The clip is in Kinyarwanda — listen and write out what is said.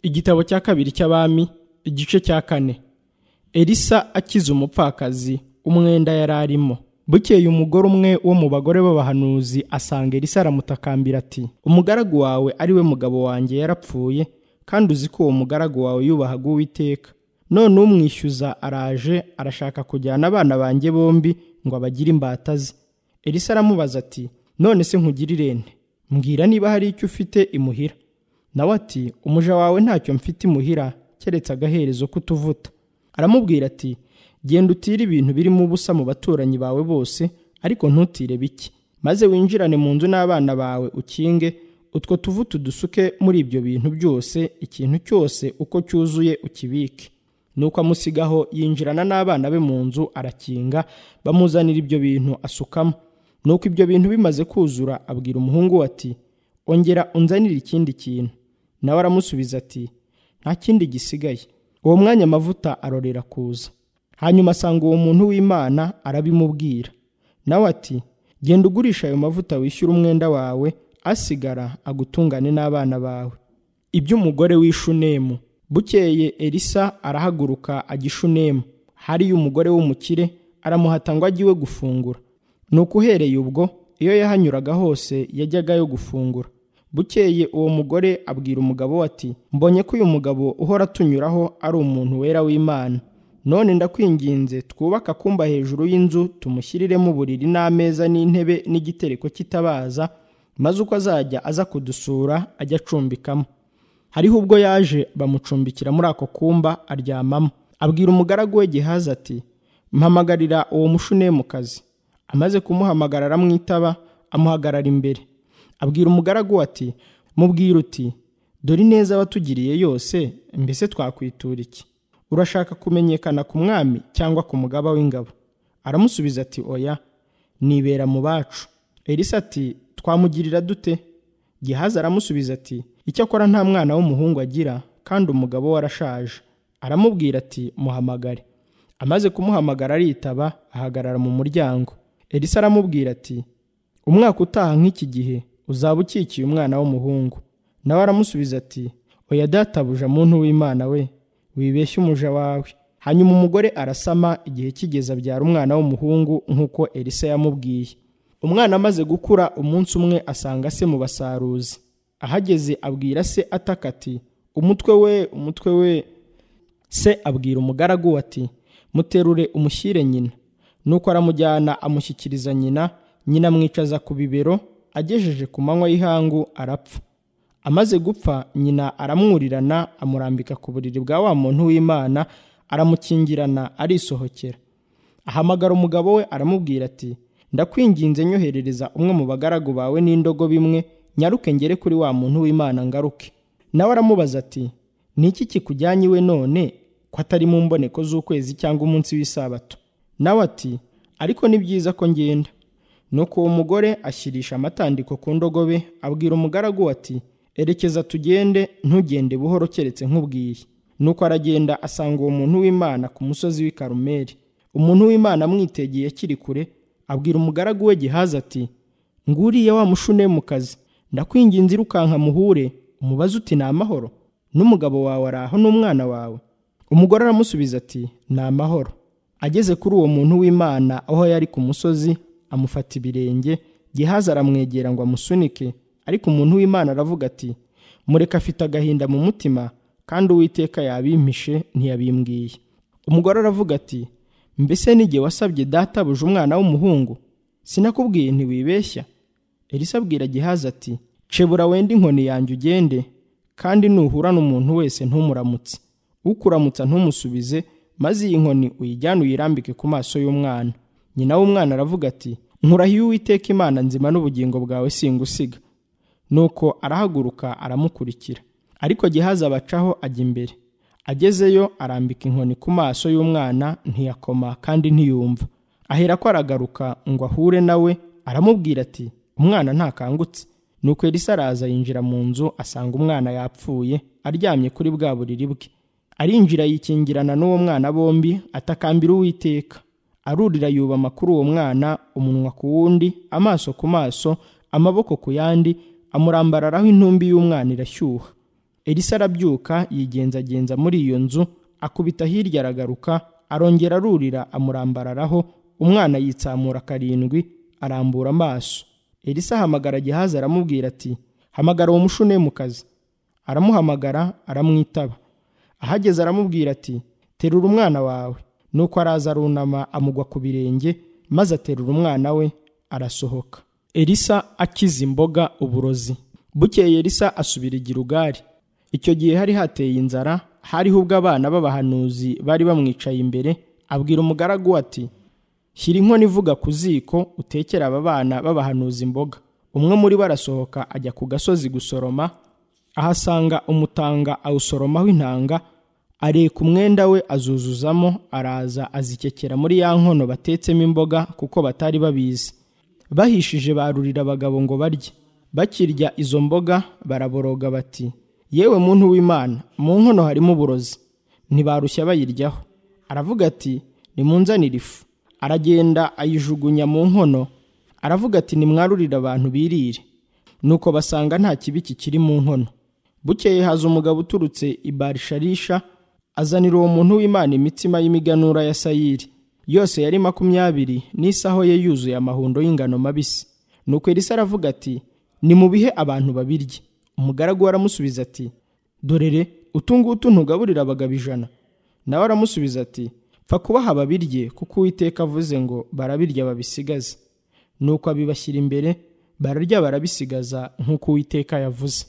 igitabo cya kabiri cy'abami igice cya kane elisa akiza umupfakazi umwenda yari arimo bukeye umugore umwe wo mu bagore b'abahanuzi asanga elisa aramutakambira ati umugaragu wawe ari we mugabo wanjye yarapfuye kandi uzi ko uwo mugaragu wawe yubahaga uwiteka none umwishyuza araje arashaka kujyana abana banjye bombi ngo abagire imbata ze elisa aramubaza ati none se nkugirire nte mbwira niba hari icyo ufite imuhira nawe ati umuja wawe ntacyo mfite imuhira keretse agaherezo k'utuvuta aramubwira ati genda utire ibintu birimo ubusa mu baturanyi bawe bose ariko ntutire bike maze winjirane mu nzu n'abana bawe ukinge utwo tuvuta udusuke muri ibyo bintu byose ikintu cyose uko cyuzuye ukibike nuko amusigaho yinjirana n'abana be mu nzu arakinga bamuzanira ibyo bintu asukamo nuko ibyo bintu bimaze kuzura abwira umuhungu we ati ongera unzanire ikindi kintu nawe aramusubiza ati nta kindi gisigaye uwo mwanya amavuta arorera kuza hanyuma asanga uwo muntu w'imana arabimubwira nawe ati genda ugurisha ayo mavuta wishyure umwenda wawe asigara agutungane n'abana bawe iby'umugore w'ishunemu bukeye elisa arahaguruka ajya ishunemu hariyo umugore w'umukire aramuhata ngo ajye iwe gufungura ni uko uhereye ubwo iyo yahanyuraga hose yajyaga yo gufungura bukeye uwo mugore abwira umugabo we ati mbonye ko uyu mugabo uhora atunyuraho ari umuntu wera w'imana none ndakwinginze twubake akumba hejuru y'inzu tumushyiriremo uburiri n'ameza n'intebe n'igitereko cy'itabaza maze uko azajya aza kudusura ajya acumbikamo hariho ubwo yaje bamucumbikira muri ako kumba aryamamo abwira umugaragu we gihaza ati mpamagarira uwo mushunemu kazi amaze kumuhamagara aramwitaba amuhagarara imbere abwira umugaragu ati mubwira uti dore ineza watugiriye yose mbese twakwitura iki urashaka kumenyekana ku mwami cyangwa ku mugaba w'ingabo aramusubiza ati oya nibera mu bacu elisa ati twamugirira dute gihazi aramusubiza ati icyakora nta mwana w'umuhungu agira kandi umugabo we arashaje aramubwira ati muhamagare amaze kumuhamagara aritaba ahagarara mu muryango elisa aramubwira ati umwaka utaha nk'iki gihe uzaba ukikiye umwana w'umuhungu nawe aramusubiza ati oya databuja muntu w'imana we wibeshye umuja wawe hanyuma umugore arasama igihe kigeze abyara umwana w'umuhungu nk'uko elisa yamubwiye umwana amaze gukura umunsi umwe asanga se mu basaruzi ahageze abwira se ataka ati umutwe we umutwe we se abwira umugaragu we ati muterure umushyire nyina nuko aramujyana amushyikiriza nyina nyina amwicaza ku bibero agejeje ku manywa y'ihangu arapfa amaze gupfa nyina aramwurirana amurambika ku buriri bwa wa muntu w'imana aramukingirana arisohokera ahamagara umugabo we aramubwira ati ndakwinginze nyoherereza umwe mu bagaragu bawe n'indogobe imwe nyaruke ngere kuri wa muntu w'imana ngaruke nawe aramubaza ati ni iki kikujyanye iwe none ko atari mu mboneko z'ukwezi cyangwa umunsi w'isabato nawe ati ariko ni byiza ko ngenda nuko uwo mugore ashyirisha amatandiko ku ndogobe abwira umugaragu ati erekeza tugende ntugende buhoro keretse nk'ubwiye nuko aragenda asanga uwo muntu w'imana ku musozi w'i karumeri umuntu w'imana amwitegeye akiri kure abwira umugaragu we gihaza ati nguriya wa mushune mu kazi ndakwinginze irukanka muhure umubaze uti ni amahoro n'umugabo wawe araho n'umwana wawe umugore aramusubiza ati ni amahoro ageze kuri uwo muntu w'imana aho yari ku musozi amufata ibirenge gihaza aramwegera ngo amusunike ariko umuntu w'imana aravuga ati mureka afite agahinda mu mutima kandi uwiteka yabimpishe ntiyabimbwiye umugore aravuga ati mbese n'igihe wasabye databuje umwana w'umuhungu sinakubwiye ntiwibeshya elisa abwira gihaza ati cebura wenda inkoni yanjye ugende kandi nuhura n'umuntu wese ntumuramutse ukuramutsa ntumusubize maze iyi nkoni uyijyane uyirambike ku maso y'umwana nyina w'umwana aravuga ati nkurahiye uwiteka imana nzima n'ubugingo bwawe singusiga nuko arahaguruka aramukurikira ariko gihaza abacaho ajya imbere agezeyo arambika inkoni ku maso y'umwana ntiyakoma kandi ntiyumva ahera ko aragaruka ngo ahure nawe aramubwira ati umwana ntakangutse nuko elisa araza yinjira mu nzu asanga umwana yapfuye aryamye kuri bwa buriri bwe arinjira yikingirana n'uwo mwana bombi atakambira uwiteka arurira yubama kuri uwo mwana umunwa ku wundi amaso ku maso amaboko ku yandi amurambararaho intumbi y'umwana irashyuha elisa arabyuka yigenzagenza muri iyo nzu akubita hirya aragaruka arongera arurira amurambararaho umwana yitsamura karindwi arambura amaso elisa ahamagara gihazi aramubwira ati hamagara uwo mushunemukazi aramuhamagara aramwitaba ahageze aramubwira ati terura umwana wawe nuko araza arunama amugwa ku birenge maze aterura umwana we arasohoka elisa akiza imboga uburozi bukeye elisa asubira i Gilugari icyo gihe hari hateye inzara hariho ubwo abana b'abahanuzi bari bamwicaye imbere abwira umugaragu ati shyira inkono ivuga ku ziko utekere aba bana b'abahanuzi imboga umwe muri bo arasohoka ajya ku gasozi gusoroma ahasanga umutanga awusoromaho intanga areka umwenda we azuzuzamo araza azikekera muri ya nkono batetsemo imboga kuko batari babizi bahishije barurira abagabo ngo barye bakirya izo mboga baraboroga bati yewe muntu w'imana mu nkono harimo uburozi ntibarushya bayiryaho aravuga ati nimunzanire ifu aragenda ayijugunya mu nkono aravuga ati nimwarurire abantu birire nuko basanga nta kibi kikiri mu nkono bukeye haza umugabo uturutse i barisharisha azanira uwo muntu w'imana imitsima y'imiganura ya sayiri yose yari makumyabiri n'isaho ye yuzuye amahundo y'ingano mabisi nuko elisa aravuga ati nimubihe abantu babirye umugaragu we aramusubiza ati dorere utu ngutu ntugaburira abagabo ijana nawe aramusubiza ati pfa kubaha babirye kuko uwiteka avuze ngo barabirya babisigaze nuko abibashyira imbere bararya barabisigaza nk'uko uwiteka yavuze